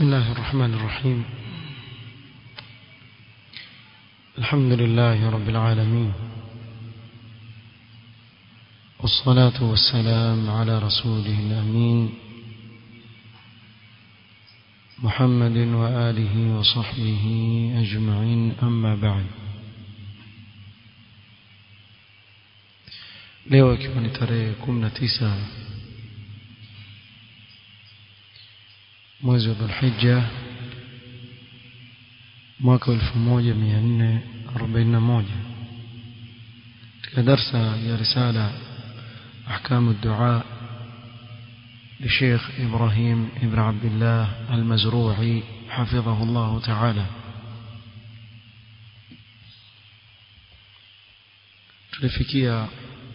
بسم الله الرحمن الرحيم الحمد لله رب العالمين والصلاة والسلام على رسوله الأمين محمد وآله وصحبه أجمعين أما بعد leo ikiwa ni tarehe kumi na tisa mwezi wa dhulhija mwaka elfu moja mia nne arobaini na moja katika darsa ya risala أحكام الدعاء لشيخ إبراهيم ابن عبد الله المزروعي حفظه الله تعالى tulifikia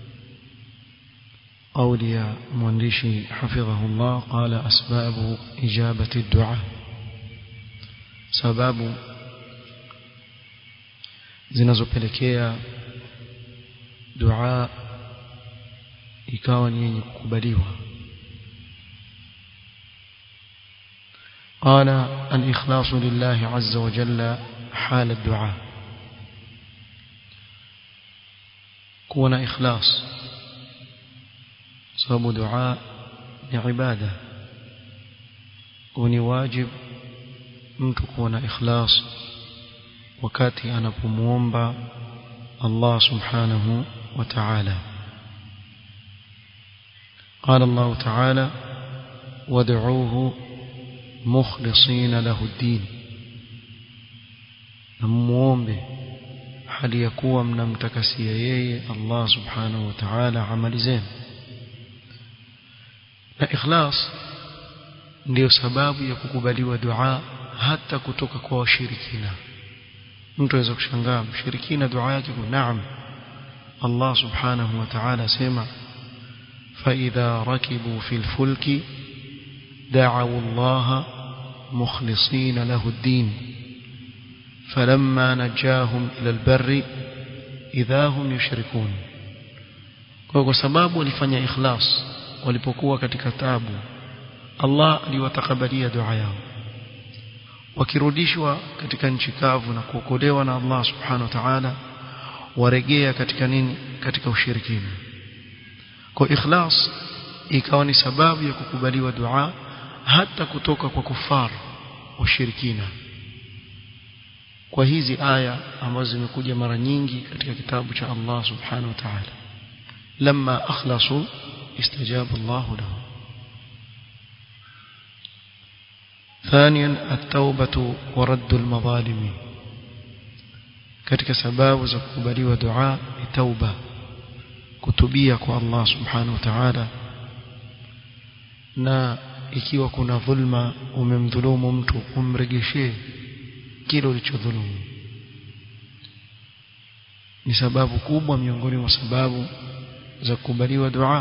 قول يا مؤنشي حفظه الله قال أسباب إجابة الدعاء سباب zinazopelekea dua ikawa ni yenye kukubaliwa قال الإخلاص لله عز وجل حال الدعاء كون إخلاص sababu dua ni ibada ni wajib mtu kuwa na ikhlas wakati anapomuomba Allah subhanahu wa ta'ala قال الله تعالى وادعوه مخلصين له الدين نموombe hali ya kuwa mnamtakasia yeye Allah subhanahu wa ta'ala amali zenu na ikhlas ndiyo sababu ya kukubaliwa dua hata kutoka kwa washirikina mtu aweza kushangaa mshirikina dua yake kwa naam Allah subhanahu wa ta'ala sema فإذا ركبوا في الفلك دعوا الله مخلصين له الدين فلما نجاهم إلى البر إذا هم يشركون kwa sababu walifanya ikhlas walipokuwa katika tabu Allah aliwatakabalia dua yao wakirudishwa katika nchi kavu na kuokolewa na Allah subhanahu wa ta'ala waregea katika nini katika ushirikina kwa ikhlas ikawa ni sababu ya kukubaliwa dua hata kutoka kwa kufar washirikina kwa hizi aya ambazo zimekuja mara nyingi katika kitabu cha Allah subhanahu wa ta'ala lamma akhlasu استجاب الله له ثانيا التوبة ورد المظالم katika sababu za kukubaliwa dua ni tauba kutubia kwa Allah subhanahu wa ta'ala na ikiwa kuna dhulma umemdhulumu mtu umregeshee kile ulichodhulumu ni sababu kubwa miongoni mwa sababu za kukubaliwa dua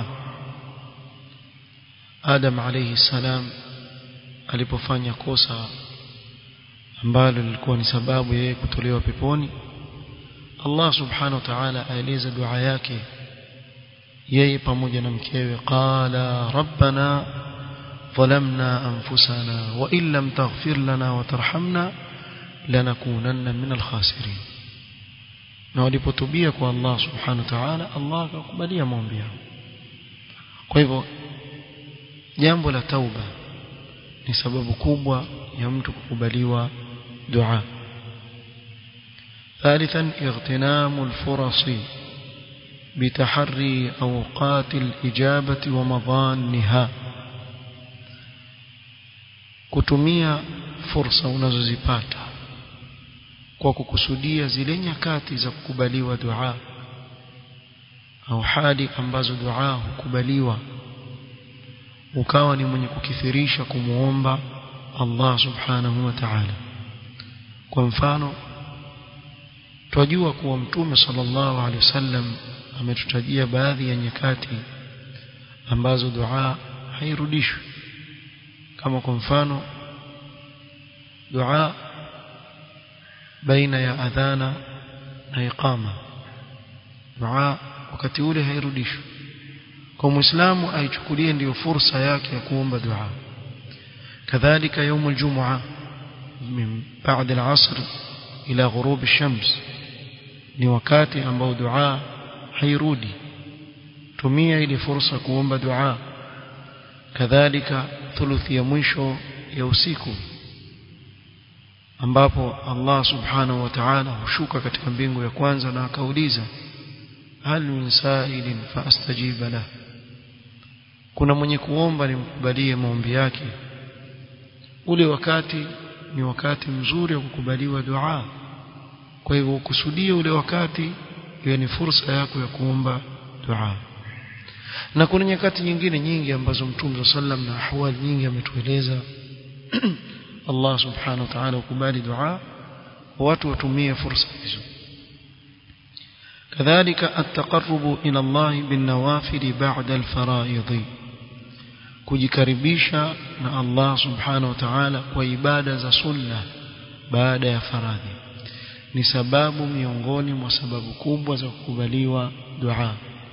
Adam alayhi salam alipofanya kosa ambalo lilikuwa ni sababu yeye kutolewa peponi Allah subhanahu wa ta'ala aeleza dua yake yeye pamoja na mkewe qala rabbana ظلمنا أنفسنا وإن لم تغفر لنا وترحمنا لنكونن من الخاسرين na walipotubia kwa Allah subhanahu wa ta'ala Allah akakubalia maombi yao kwa hivyo jambo la tauba ni sababu kubwa ya mtu kukubaliwa dua ثالثا اغتنام الفرص بتحري أوقات الإجابة ومظانها kutumia fursa unazozipata kwa kukusudia zile nyakati za kukubaliwa dua au hali ambazo dua hukubaliwa ukawa ni mwenye kukithirisha kumuomba Allah subhanahu wa ta'ala kwa mfano twajua kuwa mtume sallallahu alaihi wasallam ametutajia baadhi ya nyakati ambazo dua hairudishwi kama kwa mfano dua baina ya adhana na iqama dua wakati ule hairudishwi kwa muislamu aichukulie ndiyo fursa yake ya kuomba dua كذلك يوم الجمعة من بعد العصر إلى غروب الشمس ni wakati ambao dua hairudi tumia ili fursa kuomba dua kadhalika thuluthi ya mwisho ya usiku ambapo Allah subhanahu wa ta'ala hushuka katika mbingu ya kwanza na akauliza hal min sa'ilin faastajiba lah kuna mwenye kuomba nimkubalie maombi yake ule wakati ni wakati mzuri wa kukubaliwa dua kwa hivyo ukusudie ule wakati iwe ni fursa yako ya kuomba dua na kuna nyakati nyingine nyingi ambazo Mtume sallam na ahwali nyingi ametueleza Allah subhanahu wa ta'ala ukubali dua watu watumie fursa hizo كذلك التقرب إلى الله بالنوافل بعد الفرائض kujikaribisha na Allah subhanahu wa ta'ala kwa ibada za sunna baada ya faradhi ni sababu miongoni mwa sababu kubwa za kukubaliwa dua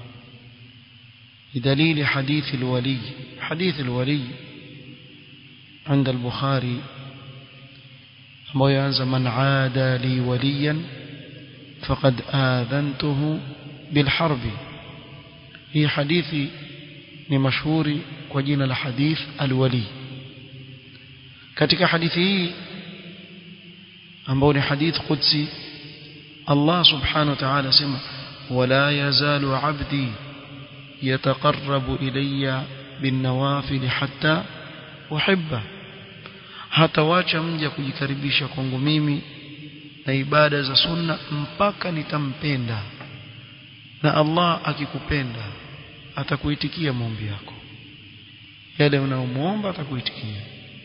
بدليل حديث الولي حديث الولي عند البخاري ambao yaanza man aada li waliyan faqad adhantuhu bilharbi hii hadithi ni mashuhuri kwa jina la hadith alwali katika hadithi hii ambao ni hadith qudsi Allah subhanahu wa ta'ala sema wala yazalu abdi yataqarrabu ilayya bin hatta uhibba hatawacha mja kujikaribisha kwangu mimi na ibada za sunna mpaka nitampenda na Allah akikupenda atakuitikia maombi yako yale unaomuomba atakuitikia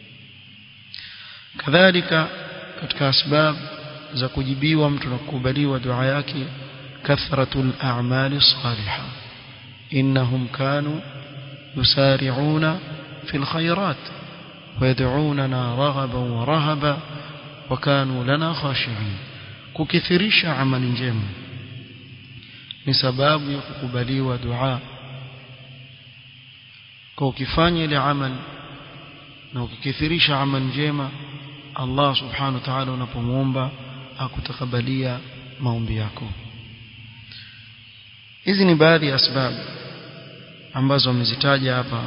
kadhalika katika asbab za kujibiwa mtu na kukubaliwa dua yake kathratul a'mali salihah innahum kanu yusari'una fil khairat ويدعوننا رغبا ورهبا وكانوا لنا خاشعين kukithirisha amali njema ni sababu ya kukubaliwa dua kwa ukifanya ile amal na ukikithirisha amal njema Allah subhanahu wa ta'ala unapomuomba akutakabalia maombi yako hizi ni baadhi ya sababu ambazo amezitaja hapa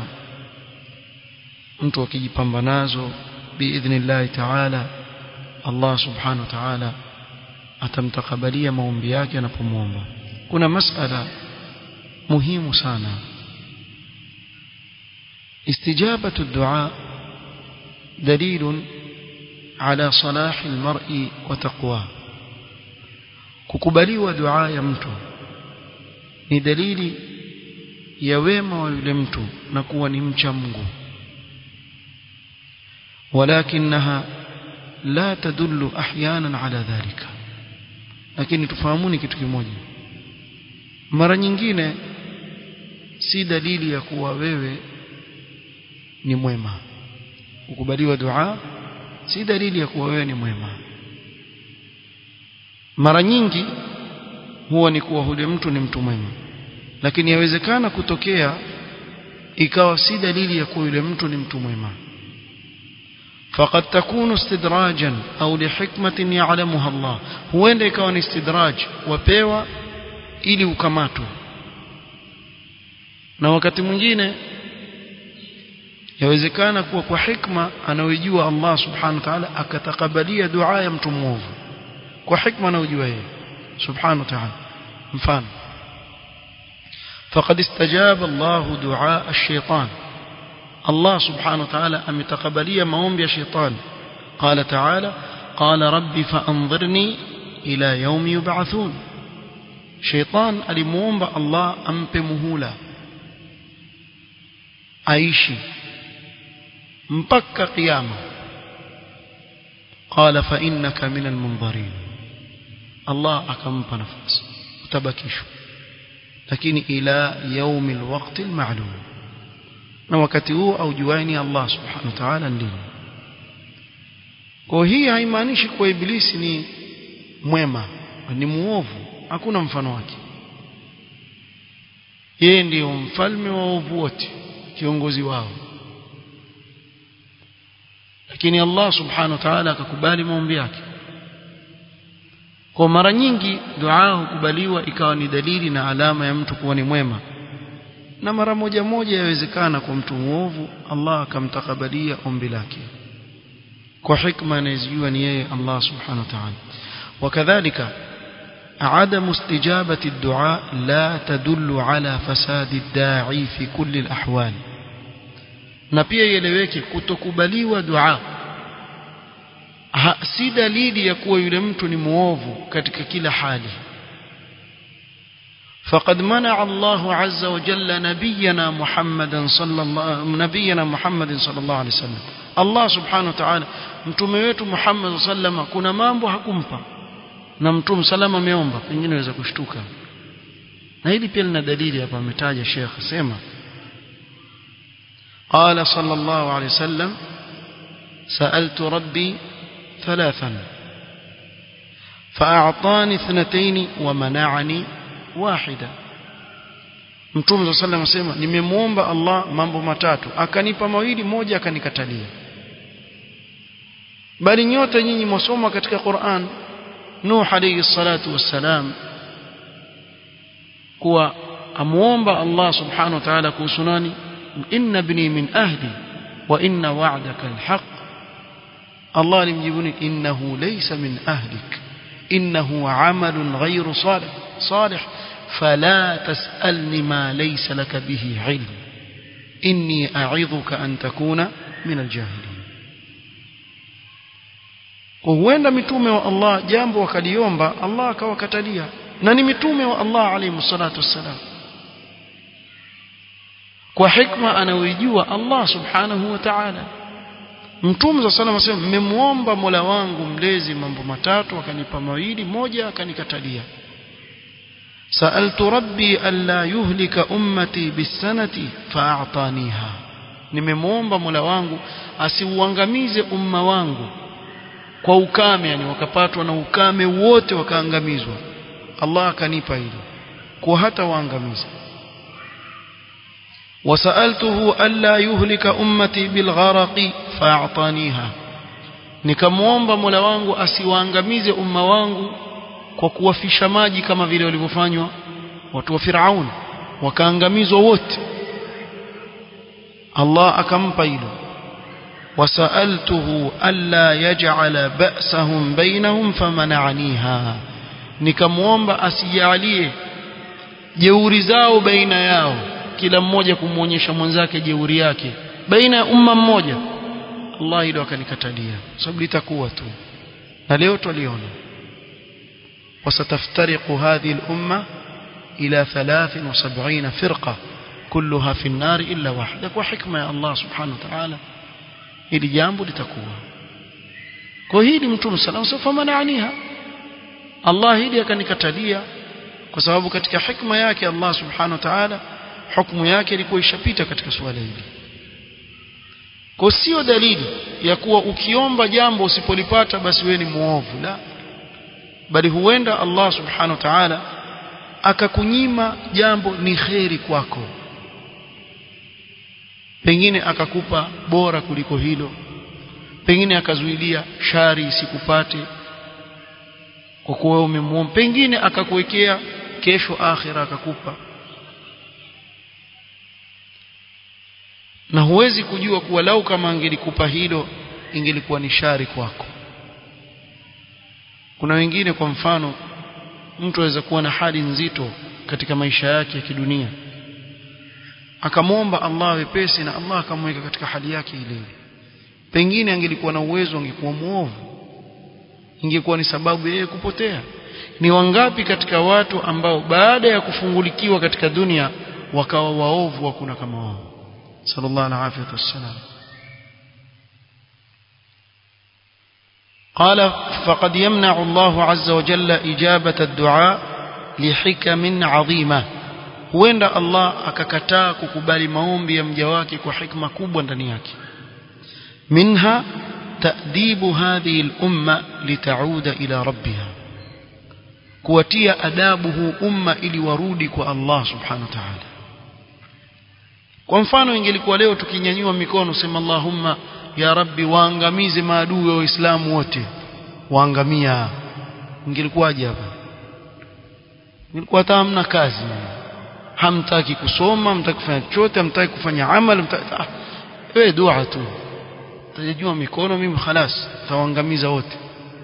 mtu akijipamba nazo biidhnillah ta'ala Allah subhanahu wa ta'ala atamtakabalia maombi yake anapomwomba kuna masala muhimu sana استجابة الدعاء دليل على صلاح المرء وتقواه kukubaliwa dua ya mtu ni dalili ya wema wa yule mtu na kuwa ni mcha Mungu ولكنها لا تدل احيانا على ذلك lakini tufahamuni kitu kimoja mara nyingine si dalili ya kuwa wewe ni mwema ukubaliwa dua si dalili ya kuwa wewe ni mwema mara nyingi huwa ni kuwa yule mtu ni mtu mwema lakini yawezekana kutokea ikawa si dalili ya kuwa yule mtu ni mtu mwema فقد تكون استدراجا أو لحكمة يعلمها الله huenda ikawa ni istidraj wapewa ili ukamatwe na wakati mwingine yawezekana kuwa kwa hikma anayojua Allah subhanahu wa ta'ala akatakabalia dua ya mtu mwovu kwa hikma anayojua yeye subhanahu wa ta'ala mfano فقد استجاب الله دعاء الشيطان الله سبحانه وتعالى أمتقبلي موم يا شيطان قال تعالى قال ربي فأنظرني إلى يوم يبعثون شيطان alimuomba Allah ampe muhula aishi mpaka kiyama قال فإنك من المنظرين الله akampa nafasi utabakishwa lakini ila يوم الوقت المعلوم na wakati huo aujuani Allah subhanahu wa ta'ala ndiye kwa hii haimaanishi kuwa ibilisi ni mwema ni muovu hakuna mfano wake yeye ndiyo mfalme wa ovu wote kiongozi wao lakini Allah subhanahu wa ta'ala akakubali maombi yake kwa mara nyingi dua hukubaliwa ikawa ni dalili na alama ya mtu kuwa ni mwema na mara moja moja yawezekana kwa mtu muovu Allah akamtakabalia ombi lake kwa hikma anayejua ni yeye Allah subhanahu wa ta'ala wakadhalika عدم استجابة الدعاء لا تدل على فساد الداعي في كل الأحوال na pia ieleweke kutokubaliwa dua ha, si dalili ya kuwa yule mtu ni muovu katika kila hali فقد منع الله عز وجل نبينا محمدا صلى الله نبينا محمد صلى الله عليه وسلم الله سبحانه وتعالى mtume wetu Muhammad sallam kuna mambo hakumpa na mtume salama ameomba pengine waweza kushtuka na hili pia lina dalili hapa ametaja Sheikh sema قال صلى الله عليه وسلم سألت ربي ثلاثا فأعطاني اثنتين ومنعني واحدة Mtume صلى الله عليه وسلم nimemuomba Allah mambo matatu akanipa mawili moja akanikatalia bali nyote nyinyi mwasoma katika Qur'an Nuh alayhi salatu wassalam kuwa amuomba Allah subhanahu wa ta'ala kuhusu nani inna ibni min ahli wa inna wa'daka alhaq Allah alimjibuni innahu laysa min ahlik innahu amalun ghayru salih salih فلا تسألني ما ليس لك به علم إني أعظك أن تكون من الجاهلين huenda mitume wa Allah jambo wakaliomba Allah akawakatalia na ni mitume wa Allah alayhi salatu wassalam kwa hikma anayoijua Allah subhanahu wa ta'ala mtume sallallahu alayhi wasallam mmemuomba Mola wangu mlezi mambo matatu akanipa mawili moja akanikatalia سألت ربي ألا يهلك أمتي بالسنة فأعطانيها nimemuomba Mola wangu asiuangamize umma wangu kwa ukame yani wakapatwa na ukame wote wakaangamizwa Allah akanipa hilo kwa hata waangamiza wasaltuhu alla yuhlika ummati bilgharaqi fa'ataniha nikamuomba Mola wangu asiwaangamize umma wangu kwa kuwafisha maji kama vile walivyofanywa watu wa Firaun wakaangamizwa wote Allah akampa hilo wasaltuhu alla yaj'ala ba'sahum bainahum famana'aniha nikamwomba asijalie jeuri zao baina yao kila mmoja kumuonyesha mwenzake jeuri yake baina ya umma mmoja Allah hilo akanikatalia sababu litakuwa tu na leo tuliona وستفترق هذه الأمة إلى ثلاث وسبعين فرقة كلها في النار إلا واحدة وحكمة يا الله سبحانه وتعالى ili jambo litakuwa kwa hili mtume sallallahu alayhi wasallam mananiha Allah hili akanikatalia kwa sababu katika hikma yake Allah subhanahu wa ta'ala hukumu yake ilikuwa ishapita katika suala hili kwa sio dalili ya kuwa ukiomba jambo usipolipata basi wewe ni muovu la bali huenda Allah subhanahu wa ta'ala akakunyima jambo ni kheri kwako pengine akakupa bora kuliko hilo pengine akazuilia shari isikupate kwa kuwa umemuomba pengine akakuwekea kesho akhira akakupa na huwezi kujua kuwa lau kama angelikupa hilo ingelikuwa ni shari kwako kuna wengine kwa mfano mtu aweza kuwa na hali nzito katika maisha yake ya kidunia akamwomba Allah wepesi na Allah akamweka katika hali yake ile pengine angelikuwa na uwezo angekuwa muovu ingekuwa ni sababu yeye kupotea ni wangapi katika watu ambao baada ya kufungulikiwa katika dunia wakawa waovu hakuna kama wao sallallahu alaihi wasallam قال فقد يمنع الله عز وجل إجابة الدعاء لحكم عظيمة huenda Allah akakataa kukubali maombi ya mja wake kwa hikma kubwa ndani yake minha ta'dibu hadhihi al-umma litauda ila rabbiha kuwatia adabu huu umma ili warudi kwa Allah subhanahu wa ta'ala kwa mfano ingelikuwa leo tukinyanyua mikono sema Allahumma ya rabbi waangamize maadui wa waislamu wote waangamia ingelikuwaje hapa nilikuwa hata hamna kazi hamtaki kusoma hamtaki kufanya chochote hamtaki kufanya amal ah, wewe dua tu tajua mikono mimi khalas tawaangamiza wote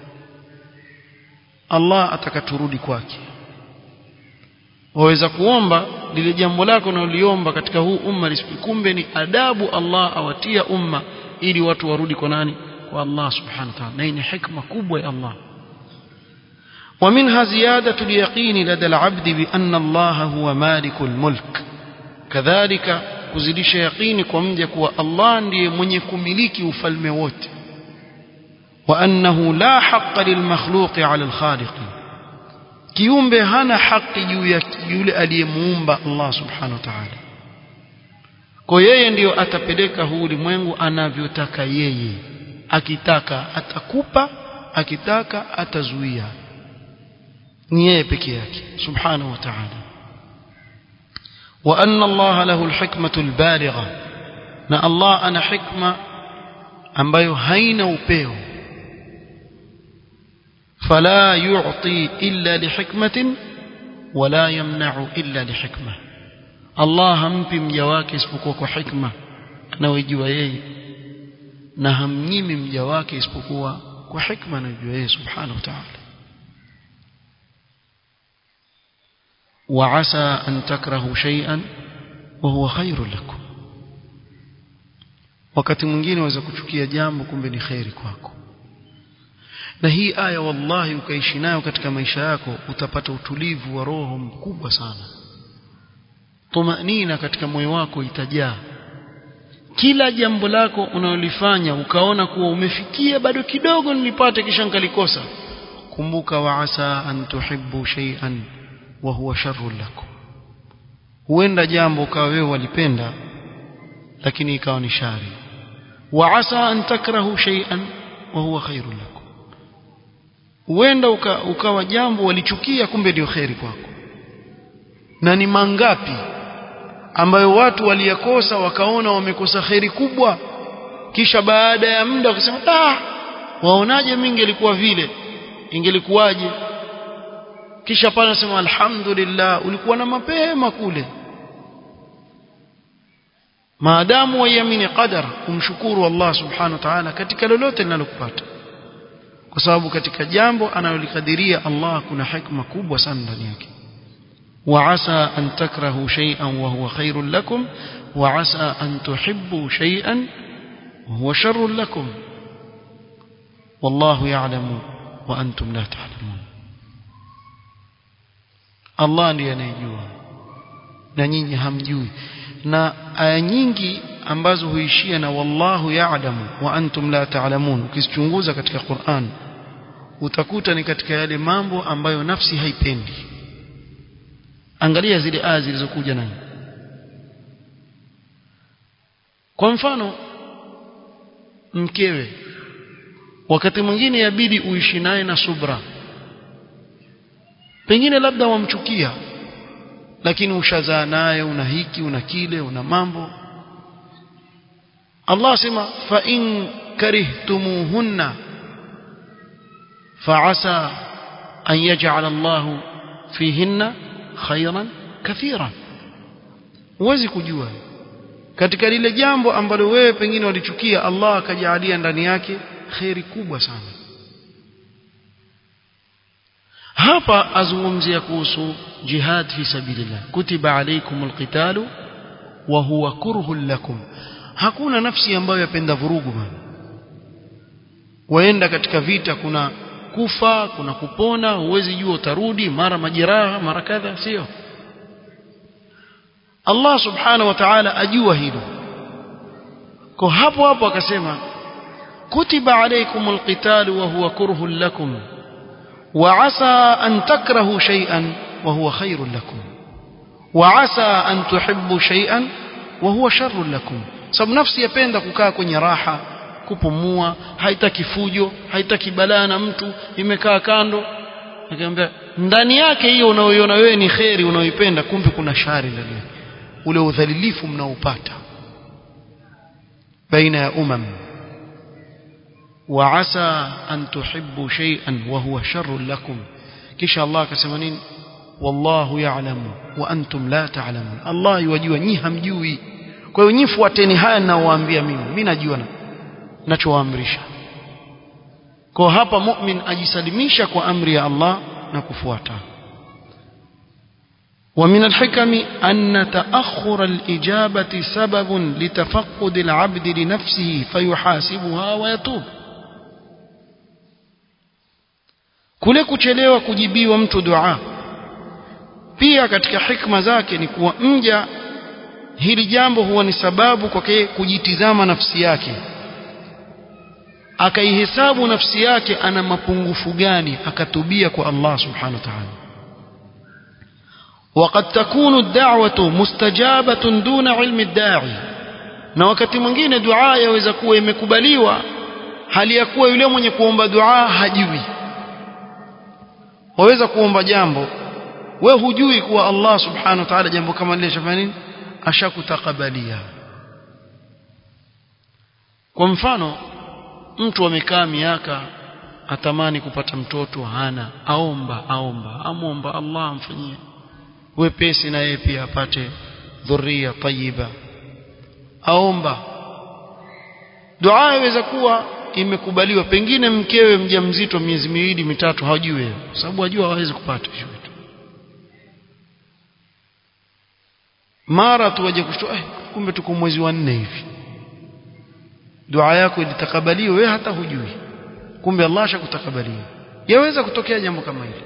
Allah atakaturudi kwake waweza kuomba lile jambo lako unaloliomba katika huu umma kumbe ni adabu Allah awatia umma ili watu warudi kwa nani kwa Allah subhanahu wa ta'ala na ni hikma kubwa ya Allah ومنها زيادة اليقين لدى العبد بأن الله هو مالك الملك كذلك kuzidisha yaqini kwa mja kuwa Allah ndiye mwenye kumiliki ufalme wote wa annahu la haqqa lilmakhluqi ala alkhaliq kiumbe hana haki juu ya yule aliyemuumba Allah subhanahu wa ta'ala kwa yeye ndiyo atapeleka huu ulimwengu anavyotaka yeye akitaka atakupa akitaka atazuia ni yeye peke yake subhanahu wa ta'ala وأن الله له الحكمة البالغة na Allah ana hikma ambayo haina upeo fala yu'ti illa lihikmatin wala yamna'u illa lihikma Allah hampi mja wake isipokuwa kwa hikma anayojua yeye na hamnyimi mja wake isipokuwa kwa hikma anayojua yeye subhanahu wa ta'ala وعسى أن تكرهوا شيئا وهو خير لكم wakati mwingine waweza kuchukia jambo kumbe ni khairi kwako na hii aya wallahi ukaishi nayo katika maisha yako utapata utulivu wa roho mkubwa sana tumanina katika moyo wako itajaa kila jambo lako unalolifanya ukaona kuwa umefikia bado kidogo nilipate kisha nikalikosa kumbuka wa asa an tuhibbu shay'an wa huwa sharrun lakum huenda jambo ukawa wewe walipenda lakini ikawa ni shari wa asa an takrahu shay'an wa huwa khairun lakum huenda uka, ukawa jambo walichukia kumbe ndio khairi kwako na ni mangapi ambayo watu waliyakosa wakaona wamekosa khairi kubwa kisha baada ya muda wakasema ah waonaje mimi ingelikuwa vile ingelikuwaje kisha pale nasema alhamdulillah ulikuwa na mapema kule maadamu waiamini qadar kumshukuru Allah subhanahu wa ta'ala katika lolote linalokupata kwa sababu katika jambo analolikadiria Allah kuna hikma kubwa sana ndani yake وعسى أن تكرهوا شيئا وهو خير لكم وعسى أن تحبوا شيئا وهو شر لكم والله يعلم وأنتم لا تعلمون Allah ndiye anayejua na nyinyi hamjui na aya nyingi ambazo huishia na wallahu ya'lamu wa antum la ta'lamun ukizichunguza katika Qur'an utakuta ni katika yale mambo ambayo nafsi haipendi angalia zile aya zilizokuja nayo kwa mfano mkewe wakati mwingine yabidi uishi naye na subra pengine labda wamchukia lakini ushazaa naye una hiki una kile una mambo Allah sema fa in karihtumuhunna fa'asa an yaj'al Allah fihinna khayran kathira huwezi kujua katika lile jambo ambalo wewe pengine walichukia Allah akajalia ndani yake khairi kubwa sana hapa azungumzia kuhusu jihad fi sabilillah kutiba alaykumul qitalu wa huwa kurhun lakum hakuna nafsi ambayo yapenda vurugu bana waenda katika vita kuna kufa kuna kupona huwezi jua utarudi mara majeraha mara kadha sio Allah subhanahu wa ta'ala ajua hilo kwa hapo hapo akasema kutiba alaykumul qitalu wa huwa kurhun lakum وعسى أن تكرهوا شيئا وهو خير لكم وعسى أن تحبوا شيئا وهو شر لكم sababu nafsi yapenda kukaa kwenye raha kupumua haitaki fujo haitaki balaa na mtu imekaa kando nikamwambia ndani yake hiyo unaoiona wewe ni kheri unaoipenda kumbe kuna shari ndani yake ule udhalilifu mnaopata baina ya umam وعسى أن تحبوا شيئا وهو شر لكم كش الله كسمانين والله يعلم وأنتم لا تعلمون الله يوجوا نيها مجوي kwa hiyo nyifuateni haya ninaowaambia mimi mimi najua ninachowaamrisha kwa hapa mu'min ajisalimisha kwa amri ya Allah na kufuata ومن الحكم أن تأخر الإجابة سبب لتفقد العبد لنفسه فيحاسبها ويتوب kule kuchelewa kujibiwa mtu dua pia katika hikma zake ni kuwa mja hili jambo huwa ni sababu kwake kujitizama nafsi yake akaihesabu nafsi yake ana mapungufu gani akatubia kwa Allah subhanahu wa ta'ala وقد تكون الدعوة مستجابة دون علم الداعي na wakati mwingine dua yaweza kuwa imekubaliwa hali ya kuwa yule mwenye kuomba dua hajui waweza kuomba jambo we hujui kuwa Allah subhanahu wa ta'ala jambo kama lile shafanya nini ashakutakabalia kwa mfano mtu amekaa miaka atamani kupata mtoto hana aomba aomba amomba Allah amfanyie wepesi na yeye pia apate dhuria tayyiba aomba dua inaweza kuwa imekubaliwa pengine mkewe mjamzito miezi miwili mitatu hajui sababu ajua hawezi kupata hicho kitu mara tu waje kushtua eh, kumbe tuko mwezi wa nne hivi dua yako ilitakabaliwa wewe hata hujui kumbe Allah ashakutakabalia yaweza kutokea jambo kama hili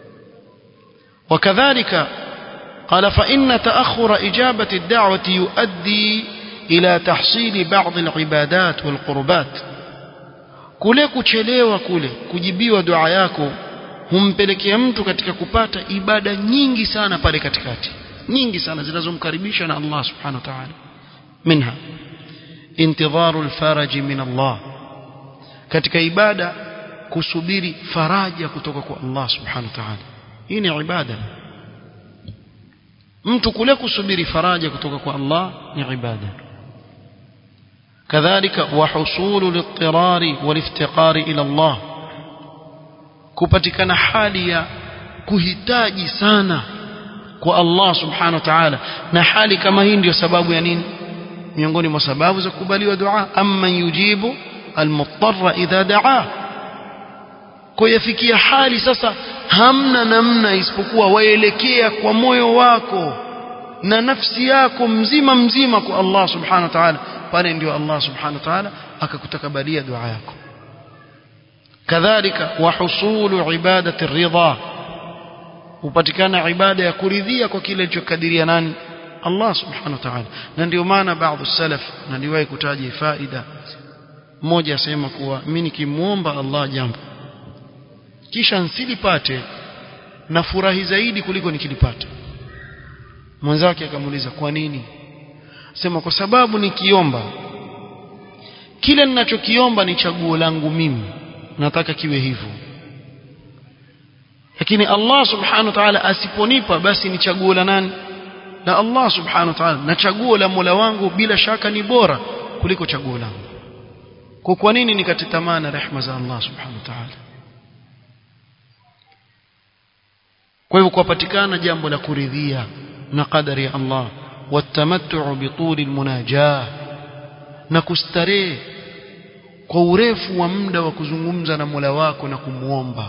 وكذلك قال فإن تأخر إجابة الدعوة يؤدي إلى تحصيل بعض العبادات والقربات kule kuchelewa kule kujibiwa dua yako humpelekea mtu katika kupata ibada nyingi sana pale katikati nyingi sana zinazomkaribisha na Allah subhanahu wa ta'ala minha intidharu alfaraj min Allah katika ibada kusubiri faraja kutoka kwa Allah subhanahu wa ta'ala hii ni ibada mtu kule kusubiri faraja kutoka kwa Allah ni ibada كذلك وحصول الاضطرار والافتقار إلى الله kupatikana hali ya kuhitaji sana kwa Allah subhanahu wa ta'ala na hali kama hii ndio sababu ya nini miongoni mwa sababu za kukubaliwa dua amma yujibu almuttarra idha daa kwa yafikia hali sasa hamna namna isipokuwa waelekea kwa moyo wako na nafsi yako mzima mzima kwa Allah subhanahu wa ta'ala pale ndio Allah subhanahu wa ta'ala akakutakabalia dua yako kadhalika wa husulu ibadati ridha upatikana ibada ya kuridhia kwa kile alichokadiria nani Allah subhanahu wa ta'ala na ndio maana baadhi salaf na niliwahi kutaja faida mmoja asema kuwa mimi nikimuomba Allah jambo kisha nsilipate na furahi zaidi kuliko nikilipata mwenzake akamuuliza kwa nini sema kwa sababu nikiomba kile ninachokiomba ni chaguo langu mimi nataka kiwe hivyo lakini Allah subhanahu wa ta'ala asiponipa basi ni chaguo la nani la Allah subhanahu wa ta'ala na chaguo la Mola wangu bila shaka ni bora kuliko chaguo langu kwa kwa nini nikate tamaa na rehema za Allah subhanahu wa ta'ala kwa hivyo kupatikana jambo la kuridhia na kadari ya Allah watamattu bituli almunajah na kustarehe kwa urefu wa muda wa kuzungumza na Mola wako na kumuomba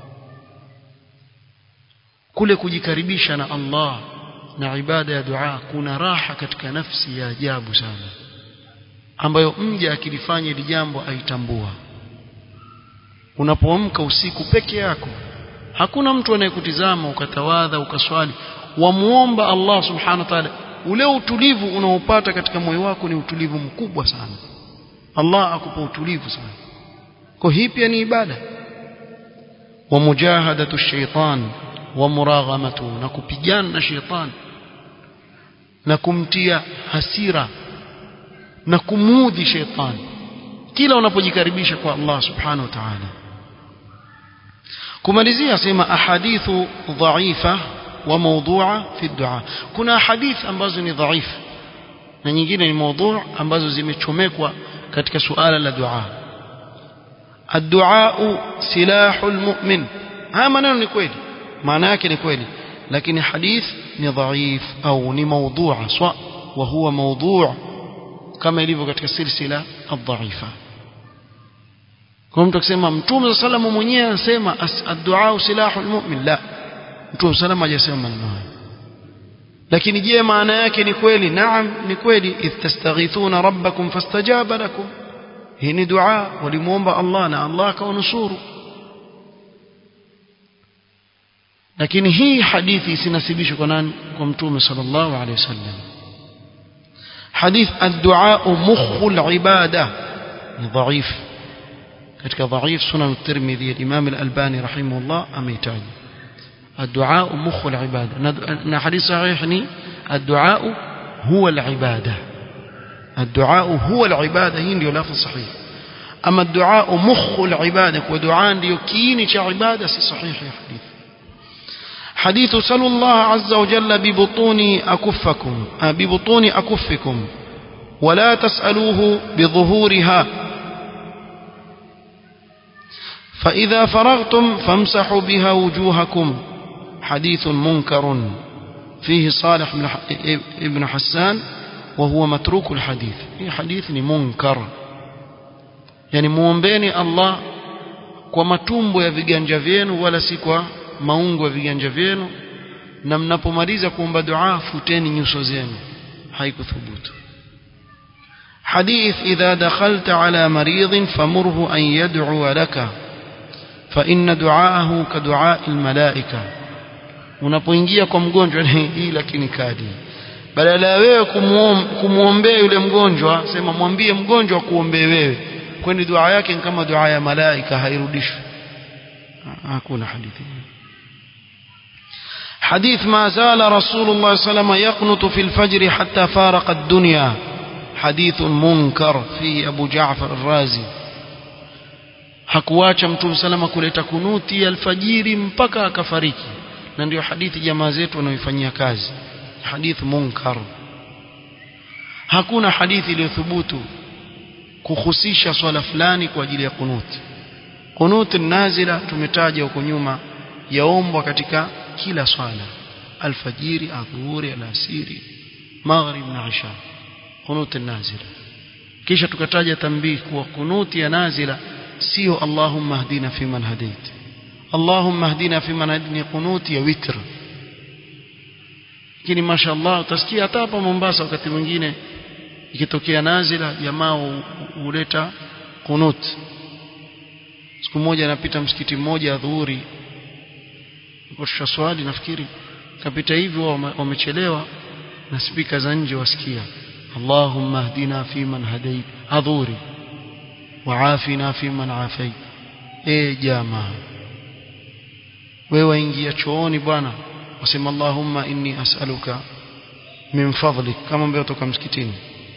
kule kujikaribisha na Allah na ibada ya dua kuna raha katika nafsi ya ajabu sana ambayo mja akilifanya hili jambo aitambua unapoamka usiku peke yako hakuna mtu anayekutizama ukatawadha ukaswali wamuomba Allah subhanahu wa ta'ala ule utulivu unaopata katika moyo wako ni utulivu mkubwa sana Allah akupa utulivu sana kwa hii pia ni ibada wa mujahadatu shaitan wa muraghamatu na kupigana na shaitan na kumtia hasira na kumuudhi shaitan kila unapojikaribisha kwa Allah subhanahu wa ta'ala kumalizia sema ahadithu dhaifa wa mawdu'a fi dua kuna hadith ambazo ni dhaifu na nyingine ni mawdu' ambazo zimechomekwa katika suala la dua الدعاء سلاح المؤمن ها maneno ni kweli maana yake ni kweli lakini hadith ni dhaif au ni mawdhu'a swa wa huwa mawdhu' kama ilivyo katika silsila adh-dha'ifa kwa mtu akisema mtume sallallahu mwenyewe anasema ad-du'a silahu al-mu'min la mtume sallallahu hajasema maneno hayo lakini je maana yake ni kweli naam ni kweli idh tastaghithuna rabbakum fastajaba lakum hii ni dua walimuomba Allah na Allah akawanusuru lakini hii hadithi isinasibishwe kwa nani kwa mtume sallallahu alaihi wasallam hadith ad-du'a mukhul ibada ni dhaif katika dhaif sunan at-tirmidhi al-imam al-albani rahimahullah ameitaja الدعاء مخ العبادة نا حديث صحيح ني الدعاء هو العبادة الدعاء هو العبادة هي ndio lafzi صحيح أما الدعاء مخ العبادة ودعاء ndio kiini cha ibada si sahihi hadith حديث سلوا الله عز وجل ببطون أكفكم ببطون أكفكم ولا تسألوه بظهورها فإذا فرغتم فامسحوا بها وجوهكم حديث منكر فيه صالح بن حسان وهو متروك الحديث هي حديث منكر يعني muombeeni Allah kwa matumbo ya viganja vyenu wala si kwa maungo ya viganja vyenu na mnapomaliza kuomba dua futeni nyuso zenu haikuthubutu حديث إذا دخلت على مريض فمره أن يدعو لك فإن دعاءه كدعاء الملائكة unapoingia kwa mgonjwa hii lakini kadi badala ya wewe kumuombea yule mgonjwa sema mwambie mgonjwa kuombee wewe kwani dua yake ni kama dua ya malaika hairudishwi hakuna hadithi حديث ما زال رسول الله صلى الله عليه وسلم يقنط في الفجر حتى فارق الدنيا حديث منكر فيه أبو جعفر الرازي hakuacha mtume salama kuleta kunuti alfajiri mpaka akafariki na ndio hadithi jamaa zetu wanaoifanyia kazi hadith munkar hakuna hadithi iliyothubutu kuhusisha swala fulani kwa ajili ya kunuti kunuti nazila tumetaja huko nyuma yaombwa katika kila swala alfajiri adhuhuri alasiri maghrib na isha kunuti nazila kisha tukataja tambii kuwa kunuti ya nazila sio Allahumma hdina fiman hadait Allahumma hdina fiman hadini kunuti ya witr lakini mashaallah utasikia hata hapa Mombasa wakati mwingine ikitokea nazila jamaa huleta kunut siku moja napita msikiti mmoja adhuhuri kwa swali nafikiri kapita hivyo wamechelewa na spika za nje wasikia Allahumma hdina fiman hadait adhuhuri وعافنا فيمن عافيت eh jamaa wewe ingia chooni bwana wasema Allahumma inni as'aluka min fadlik kama mbeo toka msikitini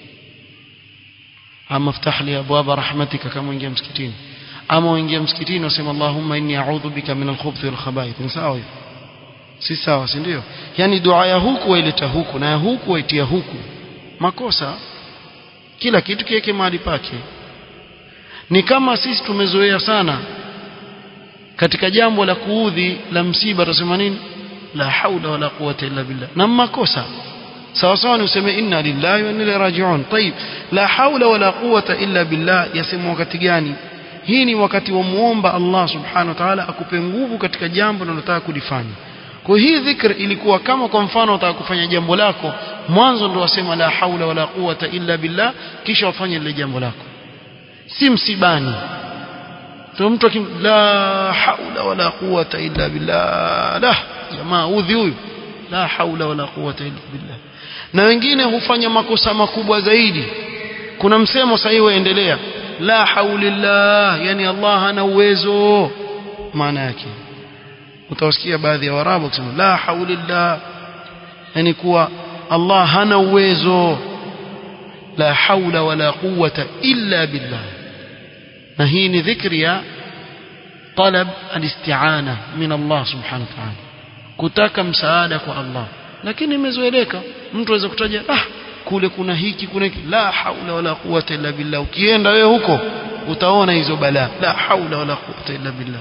ama ftah li abwaba rahmatika kama ingia msikitini ama uingia msikitini wasema Allahumma inni a'udhu bika min al-khubuthi wal khaba'ith ni sawa hivyo si sawa si ndio yani dua ya huku waileta huku na ya huku waitia huku makosa kila kitu kiweke mahali pake ni kama sisi tumezoea sana katika jambo la kuudhi la msiba tusema nini la haula wala quwwata illa billah na makosa sawa sawa ni useme inna lillahi wa inna ilaihi raji'un طيب la haula wala quwwata illa billah yasema wakati gani hii ni wakati wa muomba Allah subhanahu wa ta'ala akupe nguvu katika jambo unalotaka kulifanya kwa hii dhikr ilikuwa kama kwa mfano unataka kufanya jambo lako mwanzo ndo wasema la haula wala quwwata illa billah kisha wafanye lile jambo lako si msibani to mtu akim la haula wala quwwata illa billah la jamaa udhi huyu la haula wala quwwata illa billah na wengine hufanya makosa makubwa zaidi kuna msemo sahihi waendelea la haulillah yani Allah hana uwezo maana yake utawasikia baadhi ya warabu wakisema la haulillah yani kuwa Allah hana uwezo la haula wala quwwata illa billah na hii ni dhikri ya talab alisti'ana min Allah subhanahu wa ta'ala kutaka msaada kwa Allah lakini imezoeleka mtu aweza kutaja ah kule kuna hiki kuna hiki la haula wala quwwata illa billah ukienda wewe huko utaona hizo balaa la haula wala quwwata illa billah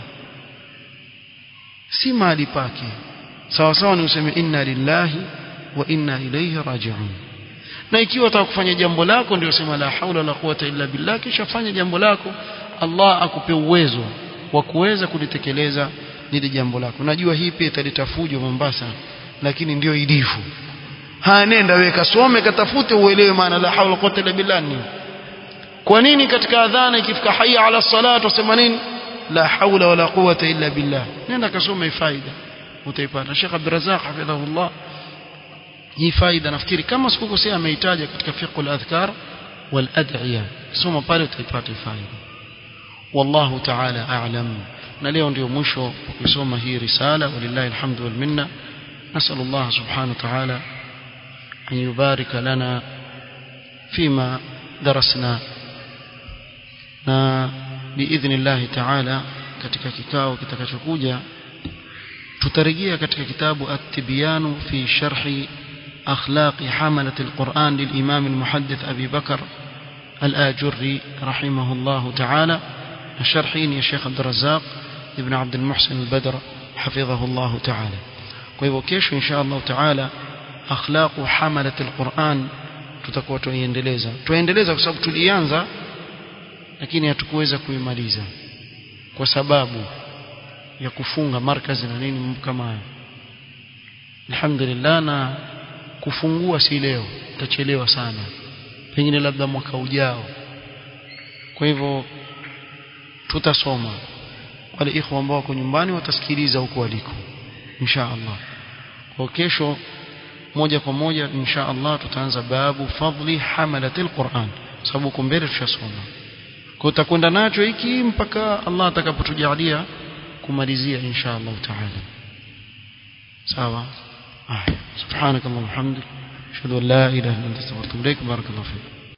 si mahali pake sawa sawa ni useme inna lillahi wa inna ilayhi raji'un na ikiwa unataka kufanya jambo lako ndio sema la haula wala quwwata illa billah kisha fanya jambo lako Allah akupe uwezo wa kuweza kulitekeleza lile jambo lako najua hii pia italeta fujo Mombasa lakini ndio ilivyo ha nenda wewe kasome katafute uelewe maana la haula quwwata illa billah ni kwa nini katika adhana ikifika hayya ala salat wasema nini la haula wala quwwata illa billah nenda kasome faida utaipata Sheikh Abdul Razzaq hafidhahullah hii faida nafikiri kama sikukosea ameitaja katika fiqh al-adhkar wal ad'iya soma pale utaipata faida wallahu ta'ala a'lam na leo ndio mwisho kusoma hii risala walillahi alhamdu wal minna نسأل الله سبحانه وتعالى أن يبارك لنا فيما درسنا na biidhni llahi taala katika kikao kitakachokuja tutarejea katika kitabu at-tibyanu fi sharhi akhlaqi hamalat al-Quran lil-Imam al-Muhaddith Abi Bakr al-Ajurri rahimahullah taala na sharhi ni Sheikh Abdul Razzaq ibn Abd al-Muhsin al-Badr hafidhahullah taala kwa hivyo kesho insha Allah taala akhlaqu hamalat al-Quran tutakuwa tuiendeleza tuendeleza kwa sababu tulianza lakini hatukuweza kuimaliza kwa sababu ya kufunga markazi na nini mambo kama hayo alhamdulillah na kufungua si leo tutachelewa sana pengine labda mwaka ujao kwa hivyo tutasoma wale ikhwa ambao wako nyumbani watasikiliza huko waliko insha Allah kwa kesho moja kwa moja insha Allah tutaanza babu fadli hamalatil Qur'an sababu huko mbele tushasoma kwa utakwenda nacho hiki mpaka Allah atakapotujalia kumalizia insha Allah taala sawa ah subhanakallahumma hamdik ashhadu an la ilaha illa anta astaghfiruka wa atubu ilaik barakallahu fik